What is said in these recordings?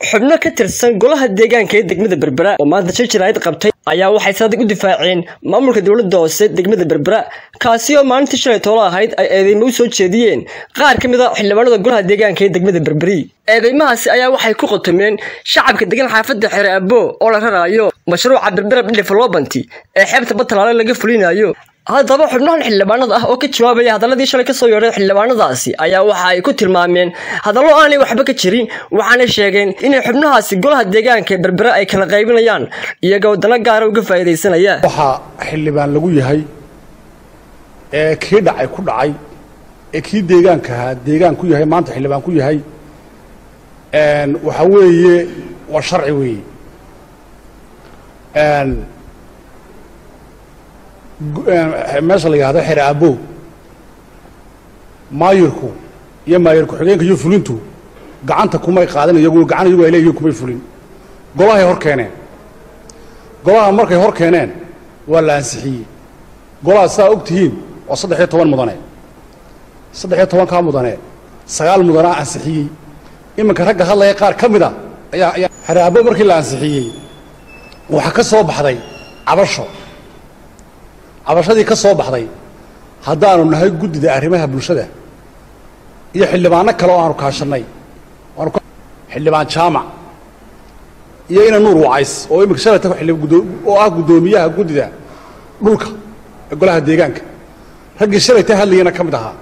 xubno ka tirsan golaha deegaanka ee degmada berbera oo maanta shir jaraa'id qabtay ayaa waxay sadig u difaaceen maamulka dowladda hoose degmada berbera kaasi oo maalintii shalay toolo ahayd ay eedeymo u soo jeediyeen qaar ka mid a xildhibaanada golaha deegaanka ee degmada berberi eedeymahaasi ayaa waxay ku qotomeen shacabka degan xaafadda xere abo oo la raraayo mashruuca berbera development ee xeebta batalaale laga fulinayo haddaba xubnahan xildhibaanada ah oo ka jawaabaya hadaladii shalay kasoo yeedhay xildhibaanadaasi ayaa waxa ay ku tilmaameen hadallo aanay waxba ka jirin waxaanay sheegeen inay xubnahaasi golaha deegaanka berbere ay kala qaybinayaan iyagoo dana gaara uga faa'iidaysanaya waxaa xildhibaan lagu yahay ee kii dhacay ku dhacay ee kii deegaankahaa deegaan ku yahay maanta xildhibaan ku yahay waxaa weeye waa sharci weeye meesha la yidhahdo xere abo maayirku iyo maayir ku-xigeenka iyo fulintu gacanta kumay qaadan iyagu gacan iyagu ay leeyihiin kumay fulin golahay hor keeneen golaha markay hor keeneen waa la ansixiyey golaha saa og tihiin waa saddex iyo toban mudane saddex iyo tobankaa mudane sagaal mudanaa ansixiyey iminka ragga hadlaya qaar ka mid a ayaa ayaa xere abo markii la ansixiyey waxaa ka soo baxday cabasho cabashadii ka soo baxday haddaanu nahay guddida arrimaha bulshada iyo xildhibaano kale oo aanu kaashannay xildhibaan jaamac iyo ina nuur wacays oo iminka shalayta oo ah guddoomiyaha guddida dhulka ee golaha deegaanka raggii shalayta hadlayana ka mid ahaa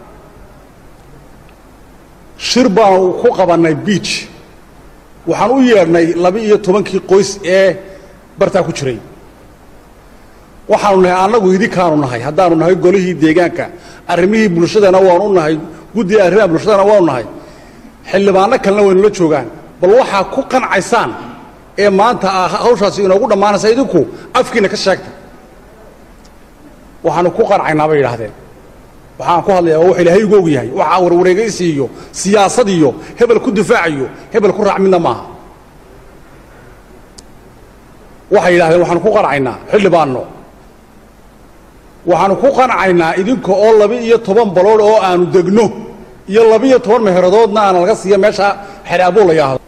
shir baanu ku qabannay biij waxaan u yeedhnay laba-iyo tobankii qoys ee bartaa ku jiray waxaanu nahay annagu idinkaanu nahay haddaanu nahay golihii deegaanka arrimihii bulshadana waanu nahay guddiga arrimaha bulshadana waanu nahay xildhibaano kalena waynula joogaan bal waxaa ku qancaysaan ee maanta hawshaasi inoogu dhammaanaysa idinku afkiina ka sheegta waxaanu ku qancaynaa bay yidhaahdeen waxaan ku hadlayaa waa wax ilaahay igu og yahay waxaa warwareegaysi iyo siyaasad iyo hebel ku difaacayo hebel ku raac midna maaha waxay yidhahdeen waxaanu ku qancaynaa xildhibaanno waxaanu ku qancaynaa idinka oo laba-iyo toban balood oo aanu degno iyo laba-iyo toban meheradoodna aana laga siiya meesha xeraabo la yidhaahdo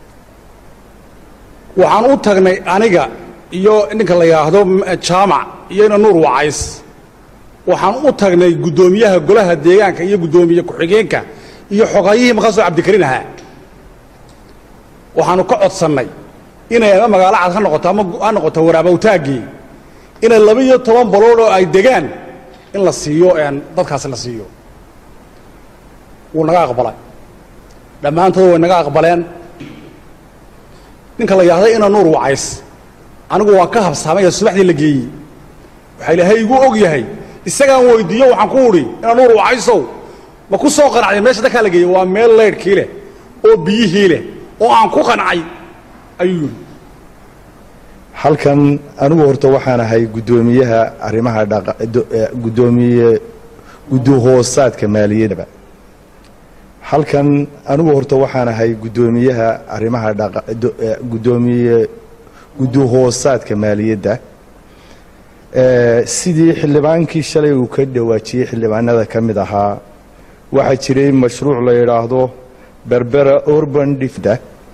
waxaan u tagnay aniga iyo ninka la yidhaahdo jaamac iyo ina nuur wacays waxaan u tagnay guddoomiyaha golaha deegaanka iyo guddoomiye ku-xigeenka iyo xogayihii makaasoo cabdikariin ahaa waxaanu ka codsannay inay ama magaalo cad ha noqoto ama ha noqoto waraabawtaaggii inay laba-iyo toban balood oo ay degaan in la siiyo dadkaasi la siiyo wuu naga aqbalay dhammaantood way naga aqbaleen ninka la yidhahda ina nuur wacays anigu waan ka habsaamaya subaxdii la geeyey waxaa ilaahay igu og yahay isagaan weydiiyo waxaan ku udhi ina nuur wacaysow ma ku soo qanacday meesha dadkaa la geeyey waa meel leydhkii leh oo biyihii leh oo aan ku qancay ayuu yidhi halkan anigu horta waxaan ahay guddoomiyaha arrimaha guddoomiye guddi-hoosaadka maaliyadaba halkan anigu horta waxaan ahay guddoomiyaha arrimaha guddoomiye guddi-hoosaadka maaliyadda sidii xildhibaankii shalay uu ka dhawaajiyey xildhibaanada ka mid ahaa waxaa jiray mashruuc la yidhaahdo berbera urban difda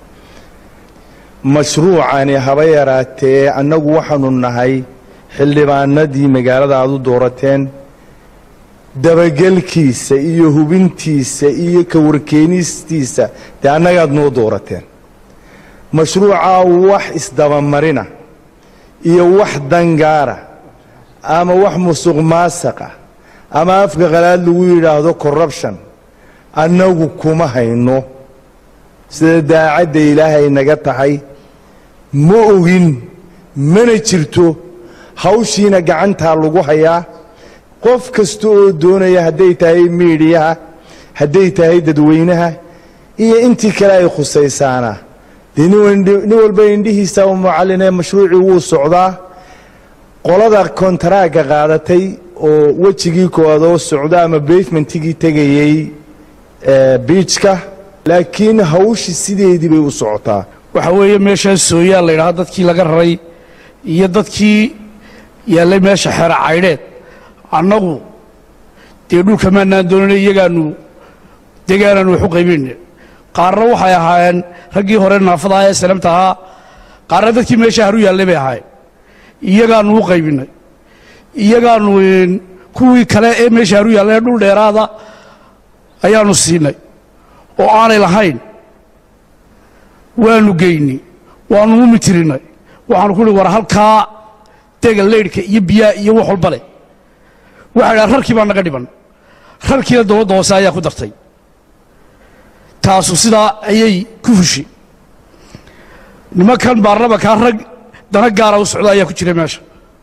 mashruucani haba yaraatee annagu waxaanu nahay xildhibaanadii magaalada aad u doorateen dabagelkiisa iyo hubintiisa iyo ka warkeenistiisa dee annagaad noo doorateen mashruucaa wax isdabamarina iyo wax dangaara ama wax musuq maasaqa ama afka qalaad lagu yidhaahdo corrubtion annagu kuma hayno sida daacadda ilaahay naga tahay ma ogin mana jirto hawshiina gacantaa lagu hayaa qof kasta oo doonaya hadday tahay miidhiyaha hadday tahay dadweynaha iyo intii kale ay khusaysaana dee nin walba indhihiisa u mucallinee mashruucii wuu socdaa qolada kontaraagga qaadatay oo wejigii koowaad oo socda ama bavementigii tegayey biijka laakiin hawshi sideedii bay u socotaa waxaa weeye meeshaan sooyaal la yidhahdo dadkii laga raray iyo dadkii yaallay meesha xeera caydheed annagu dee dhulka maanaan doonana iyagaanu degaanaanu wax u qaybinayna qaarna waxay ahaayeen raggii hore naafadaha ee salamta ahaa qaarna dadkii meesha haru yaallay bay ahaayeen iyagaanu u qaybinnay iyagaanu kuwii kale ee meesha haru yaallay ee dhul dheeraada ayaanu siinay oo aanay lahayn waanu geynay waanu u mitirinay waxaanu ku hi war halkaa dega leydhka iyo biyaa iyo wax walba leh waxay dhaha rarkii baa naga dhiban rarkiina dowladda hoose ayaa ku dartay taasu sidaa ayay ku fushi nimankan baarlamankaa rag dana gaara u socda ayaa ku jira meesha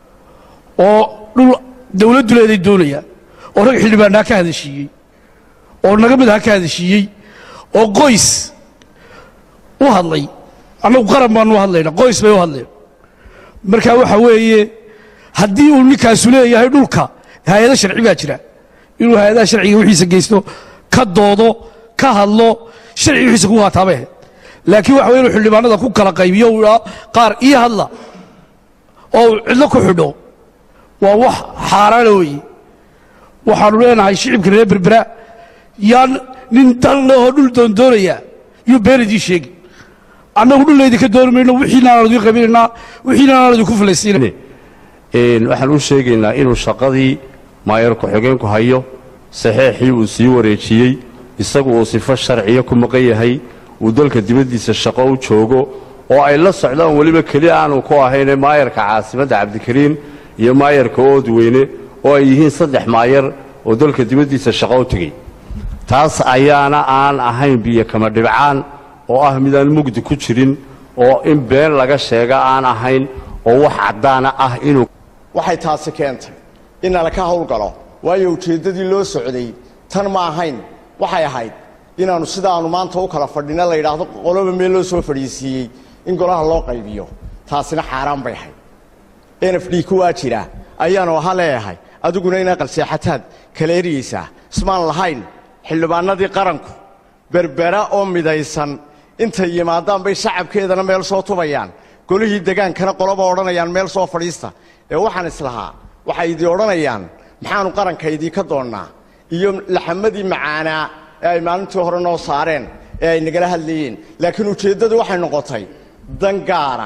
oo dhul dawladdu leeday doonayaan oo rag xildhibaanaa ka hadashiiyey oo naga mid ha ka hadashiiyey oo qoys u hadlay annagu qaran baanu u hadlayna qoys bay u hadleen marka waxa weeye haddii uu ninkaasu leeyahay dhulka hay-ado sharci baa jira inuu hay-adaha sharciga wixiisa geysto ka doodo ka hadlo sharci wixiisa ku haataabay ahayd laakiin waxa weye inuu xildhibaanada ku kala qaybiyo uu idhaa qaar ii hadla oo uu cidlo ku xidho waa wax xaaraana weeye waxaanu leenahay shicibka reer berbera yaan nin dan lehoo dhul doondoonaya yuu been idiin sheegi annagu dhulaydi ka dooni mayno wixiinaanaan idiin qabinaynaa wixiinaanaan idinku filaysiina waxaan u sheegaynaa inuu shaqadii maayar ku-xigeenku hayo saxeexii uu sii wareejiyey isagu uu sifo sharciya ku maqan yahay uu dalka dibaddiisa shaqo u joogo oo ay la socdaan weliba keli aanu ku ahayne maayarka caasimadda cabdikariin iyo maayarka oodweyne oo ay yihiin saddex maayar oo dalka dibaddiisa shaqo u tegey taas ayaana aan ahayn biyo kama dhibcaan oo ah midaan mugdi ku jirin oo in been laga sheega aan ahayn oo wax caddaana ah inuu waxay taasi keentay in nalaka howlgalo waayo ujeeddadii loo socday tan ma ahayn waxay ahayd inaannu sidaannu maanta u kala fadhina la yidhaahdo qoloba meel loo soo fadhiisiiyey in golaha loo qaybiyo taasina xaaraan bay ahayd n f d kuwaa jira ayaanu aha leeyahay adiguna inaa qalseexataad kala eryaysaa ismaan lahayn xildhibaanadii qaranku berbera oo midaysan intay yimaadaan bay shacabkeedana meel soo tubayaan golihii degaankana qoloba odhanayaan meel soo fadhiista ee waxaan islahaa waxay idii odhanayaan maxaannu qaranka idiinka doonnaa iyo laxamadii macaanaa ee ay maalintii hore noo saareen ee ay nagala hadlayeen laakiin ujeeddadu waxay noqotay dan gaara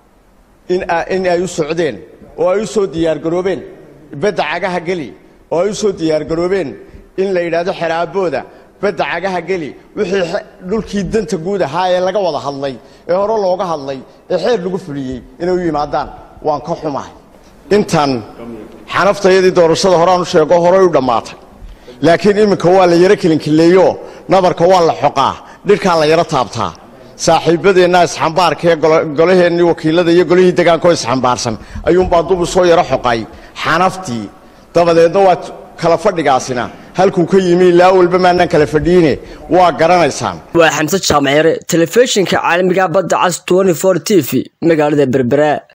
in ay u socdeen oo ay u soo diyaargaroobeen badda cagaha geli oo ay u soo diyaargaroobeen in la yidhaahdo xeraabooda badda cagaha geli wixii dhulkii danta guud ahaa ee laga wada hadlay ee hore looga hadlay ee xeer lagu fuliyey inay u yimaadaan waan ka xumahay intan xanaftayadii doorashada horeaan u sheego horey u dhammaatay laakiin iminka waa la yaro kelinkileeyo nabarka waa la xoqaa dhirkaa la yaro taabtaa saaxiibbadeenna isxambaarka ee golaheennii wakiilada iyo golihii degaankaoo isxambaarsan ayuunbaa dubu soo yaro xoqay xanaftii dabadeedna waa kala fadhigaasina halkuu ka yimi ilaa walba maanaan kala fadhiine waa garanaysaan waa xamse jaamacere telefishinka caalamiga badda cas t t v magaalada berbera